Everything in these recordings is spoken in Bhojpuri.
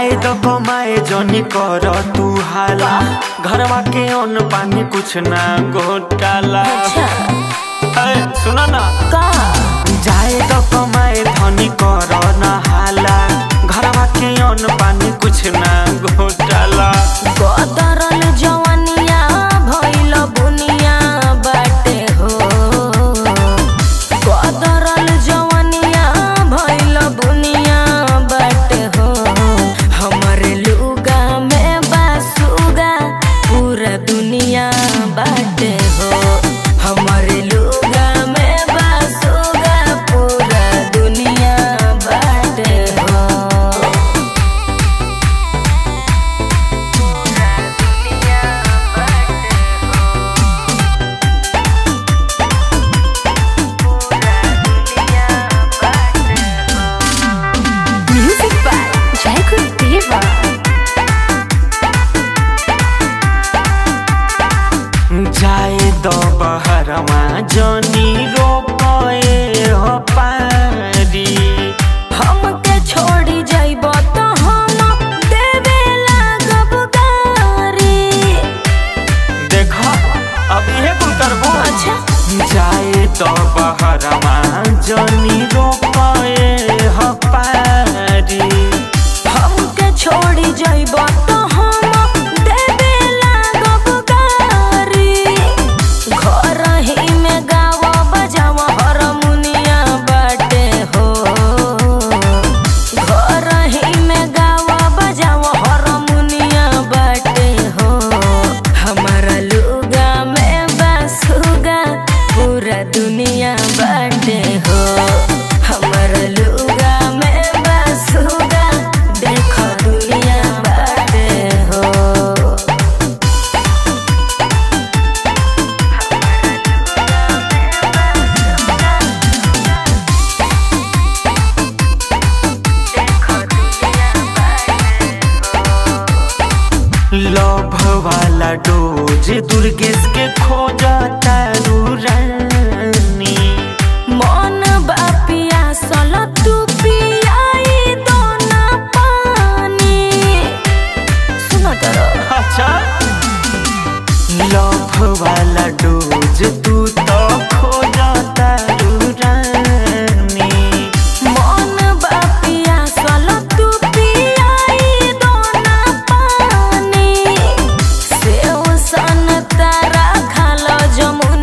जाए तो कमाए जनी कर तू हाला घरवा के अन्न पानी कुछ ना घोटाला अच्छा ए, सुना ना का जाए तो कमाए धनी कर ना हाला घरवा के अन्न पानी कुछ ना घोटाला गदरल जवनिया भइल बुनिया बाटे हो गदरल जवनिया भइल बुनिया बाटे हो हमरे लुगा में बासुगा पूरा दुनिया बाटे हो हमरे लुगा में बासुगा पूरा दुनिया बाटे हो Music by Jacob Deva. जाए तो बहरवा जनी रोपए हो पारी हमके छोड़ी जाइब तो हम देवे लागब गारी देखो अब ये कुल करबो अच्छा जाए तो बहरवा जनी रोपए हो पारी हमके छोड़ी जाइब तो हम देवे लागब गारी घर ही में गाव बजाव हरमुनिया बाटे हो घर ही में गाव बजाव हरमुनिया बाटे हो हमारा लुगा में बसुगा पूरा दुनिया बाटे हो हमारा लुगा में बसुगा देखो दुनिया बाटे हो लव वाला डोज दुर्गेश के खोजता रानी मन बापिया सल तू पियाई दो ना पानी सुनो तरो अच्छा लव वाला डोज तू तो खोजता रानी मन बापिया सल तू पियाई दो ना पानी सेव सन तारा खाल जमुन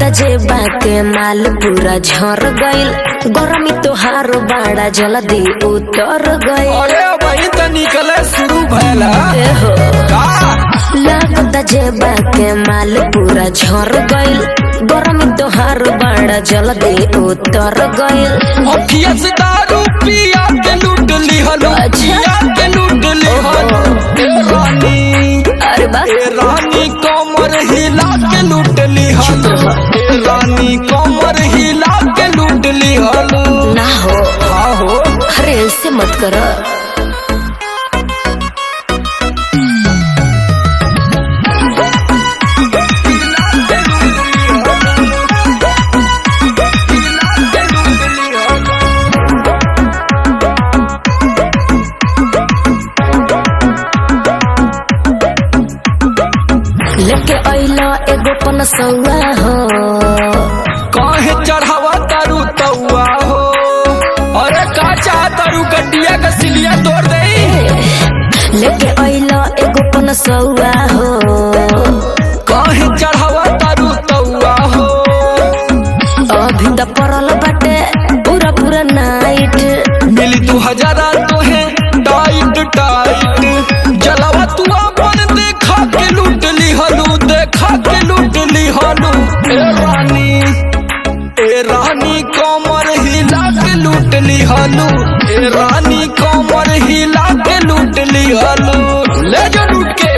जेबा के माल पूरा झर गइल गरमी तोहार बाड़ा जल्दी उतर गइल अरे वही तो निकले शुरू भैला एहो का लागता जेबा के माल पूरा झर गइल गरमी तोहार बाड़ा जल्दी उतर गइल अखिया से दारू पिया के लूट ली हलो अच्छा। पिया के लूट ली हलो ए रानी अरे बा ए रानी कमर हिला के लूट ली हलो ए रानी कमर हिला के लूट ली हलो ना हो हाँ हो अरे ऐसे मत कर लेके अइला एगो पनसौआ हो काहे चढ़ावा तारू तौआ हो अरे का चाह तारू गड्डिया का सिलिया तोड़ दे लेके अइला एगो पनसौआ हो काहे चढ़ावा तारू तौआ हो अभी त परल बाटे पूरा पूरा नाइट मिली तू हजारा तो है टाइट टाइट जलावा तू अपन देखा के लूट ली हलू देखा के लूट ली हलू ए रानी ए रानी कमर हिला के लूट ली हलू ए रानी कमर हिला के लूट ली हलू ले जो लूट के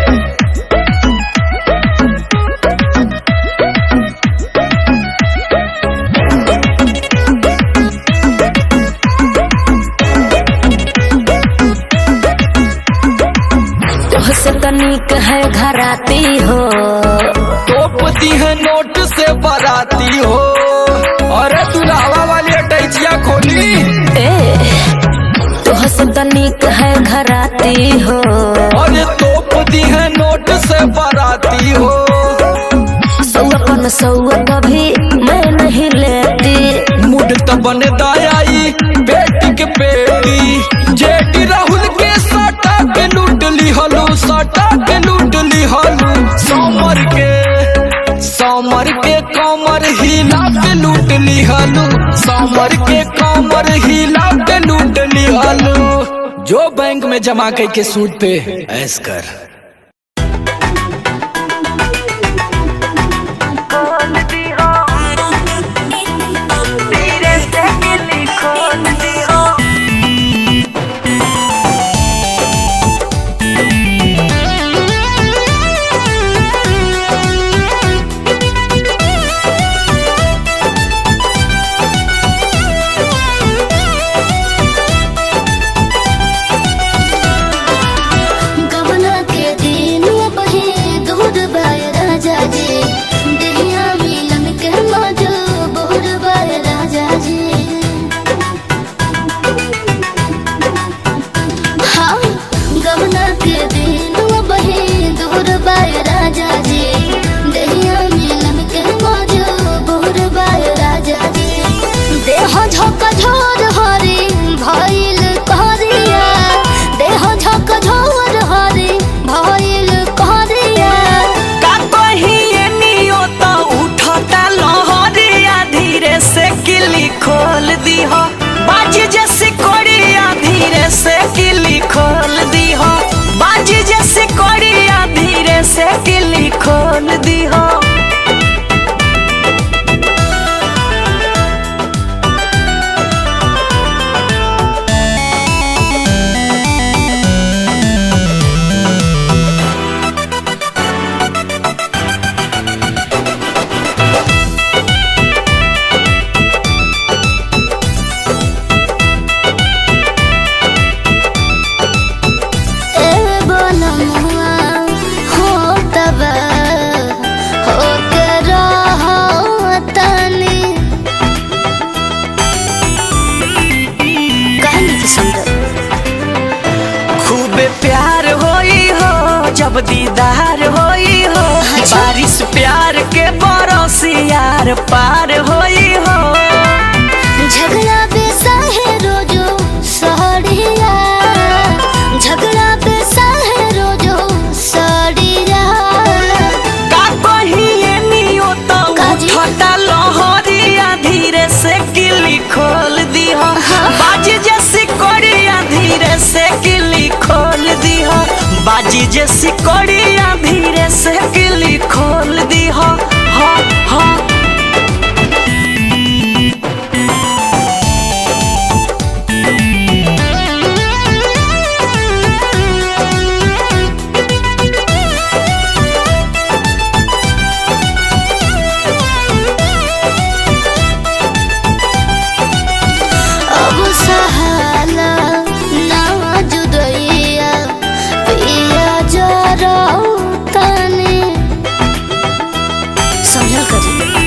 तोहसे तनिक है घराती हो टोपती है नोट से बराती हो अरे तू लावा वाली अटैचिया खोली ए तोहसे तनिक है घराती हो अरे तोपती है नोट से बराती हो सौआ पनसौआ कभी मैं नहीं लेती मुड त बने दायाई बेटी के बेटी जेटी राहुल के सटा के लूट ली हलू सटा के लूट ली हलू समर के समर के कमर हिला के लूट ली हलू समर के कमर हिला के लूट ली हलू जो बैंक में जमा के सूद पे ऐस कर गबना के दिन बहे दूध बाय राजा जी दहिया मिलन के मजो बोर बाय राजा जी हाँ गबना के दिन बहे दूध बाय राजा जी दहिया मिलन के मजो बोर बाय राजा जी देह झोंक झोर हरी भइल कहरिया देह झोंक झोर हरी भइल कहरिया का कहिए नियो तो उठता लहरिया धीरे से किली खोल दीह बाज जैसे कोड़िया धीरे से किली खोल दीह बाज जैसे कोड़िया धीरे से किली खोल दीह ए बनमुआ हो तब हो के रहो तनी कहनी की सुंदर खूबे प्यार होई हो जब दीदार होई हो अच्छा। बारिश प्यार के बरसियार पार होई हो झगड़ा बेसा है रोजो सहरिया झगड़ा बेसा है रोजो सहरिया का कहिए नियो तो काजी? उठता जे सिकड़िया धीरे से किली खोल दी हो हो हो अब सहाला ना जुदैया पिया जरा तने समझल करी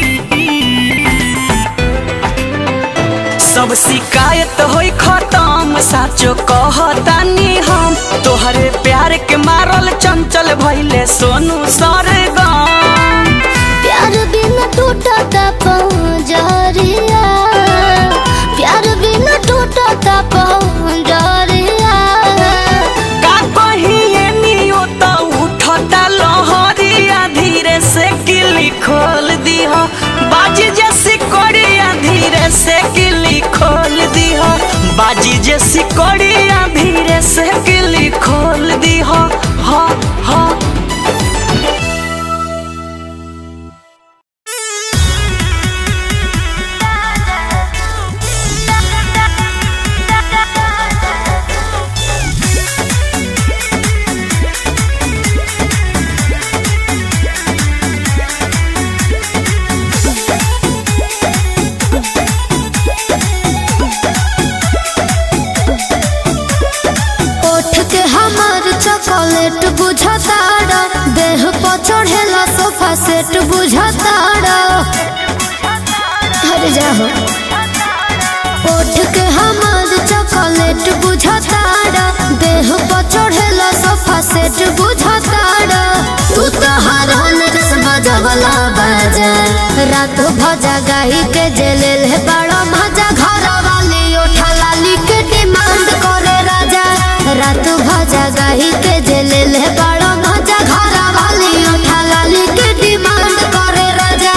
सब शिकायत होई खत्म साचो कहतानी हम तोहरे प्यार के मारल चंचल भइले सोनू सरगम प्यार बिना टूटता पंजरिया प्यार बिना टूटता पंजरिया का कहिए नियो त उठता लहरिया धीरे से किली खोल दीह बाजी जे सिकड़िया धीरे से किली खोल दीह बाजी जे सिकड़िया धीरे से किली खोल दीह हा हा ओठ के हमार चॉकलेट बुझताड़ा देह पर चढ़ेला सोफा सेट बुझताड़ा अरे जाहो ओठ के हमार चॉकलेट बुझताड़ा देह पर चढ़ेला सोफा सेट बुझताड़ा तू तो हर रस बजवला बाजा रात भजा गाई के जेले ले बड़ा मजा घर वाली उठा लाली के डिमांड करे राजा रात भजा गाई के जेले ले बड़ा मजा घर वाली उठा लाली के डिमांड करे राजा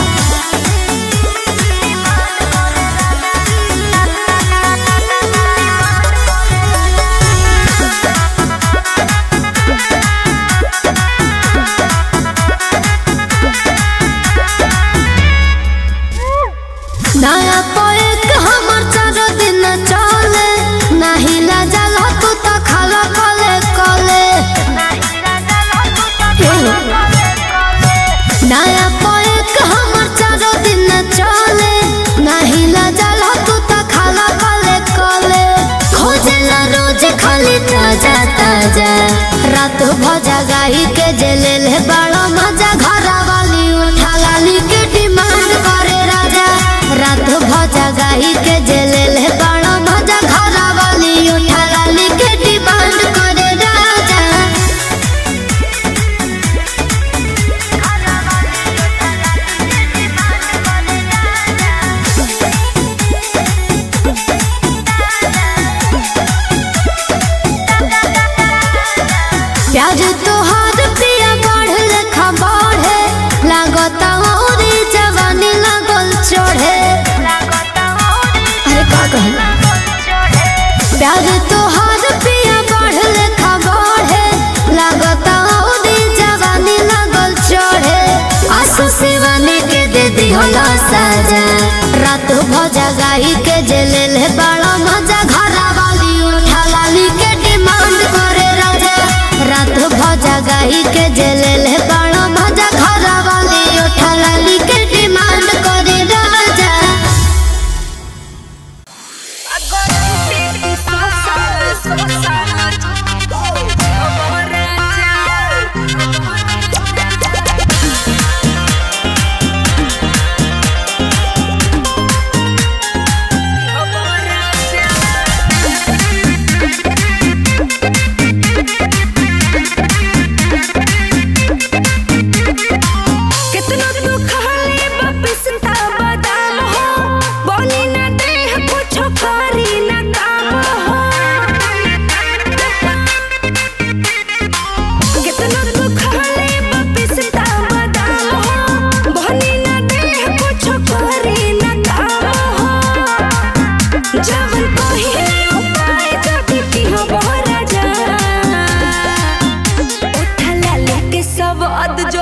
नया पोएक हमर चारो दिन चले नाही लाजल तू तो खाला कले कले नया पोएक हमर चारो दिन चले नाही लाजल तू तो खाला कले कले खोजला रोज खाली ताजा ताजा रात भजा गाई के जेले ले बड़ा मजा घरा वाली उठा लाली के डिमांड करे राजा रात भजा गाई के जेले ले बड़ा मजा घरा वाली उठा लाली के डिमांड करे राजा प्याज तोहार पिया बढ़ लेखा बढ़े लागता औरी जवानी लागल चढ़े अरे का कहल प्याज तोहार पिया बढ़ लेखा बढ़े लागता औरी जवानी लागल चढ़े आसू शिवानी के दे दिहला साजा रात भजा गाई के जेले ले बड़ा मजा घरा वाली उठा लाली के डिमांड करे राजा रात भजा गाई के जेले ले बड़ा मजा घरा वाली उठा लाली के डिमांड करे राजा Thank बाद जो